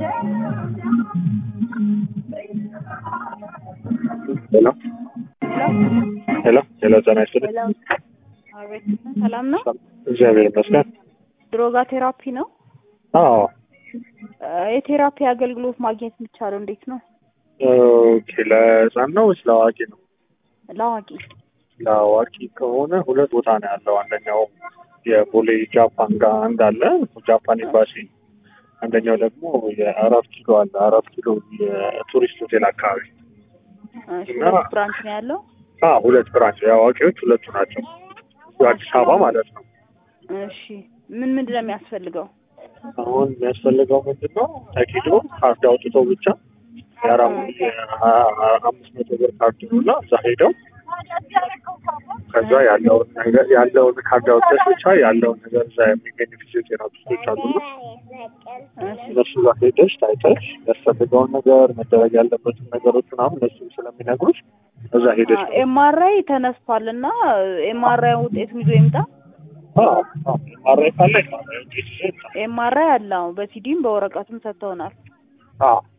ሄሎ ሄሎ ሄሎ ጤና ይስጥልኝ። ሄሎ አቤት፣ ሰላም ነው? እግዚአብሔር ይመስገን። ድሮጋ ቴራፒ ነው። አዎ እ የቴራፒ አገልግሎት ማግኘት የሚቻለው እንዴት ነው? ኦኬ። ለህፃን ነው ወይስ ለአዋቂ ነው? ለአዋቂ ለአዋቂ ከሆነ ሁለት ቦታ ነው ያለው። አንደኛው የቦሌ ጃፓን ጋር አንድ አለ፣ ጃፓን ኤምባሲ። አንደኛው ደግሞ የአራት ኪሎ አለ፣ አራት ኪሎ የቱሪስት ሆቴል አካባቢ። እሺ፣ እና- ሁለት ብራንች ነው ያለው። አ ሁለት ብራንች የአዋቂዎች ሁለቱ ናቸው። አዲስ አበባ ማለት ነው። እሺ፣ ምን ምንድን ነው የሚያስፈልገው? አሁን የሚያስፈልገው ምንድን ነው? ተኪዶ ካርድ አውጥተው ብቻ የአራት አምስት መቶ ብር ካርድ ነው እና እዛ ሄደው ከዛ ያለውን ነገር ያለውን ካርድ አውጥተሽ ብቻ ያለውን ነገር እዛ የሚገኙ ፊዚዮቴራፒስቶች አሉና እሺ፣ እነሱ ጋር ሄደሽ ታይተሽ ያስፈልገውን ነገር መደረግ ያለበትን ነገሮች ምናምን እነሱም ስለሚነግሩሽ እዛ ሄደሽ ነው። ኤምአርአይ ተነስቷል እና ኤምአርአይ ውጤቱን ይዞ ይምጣ። ማረ ካለ ኤምአርአይ ውጤት ይዘሽ ይምጣ። ኤምአርአይ አለ፣ አዎ፣ በሲዲም በወረቀትም ሰጥተውናል። አዎ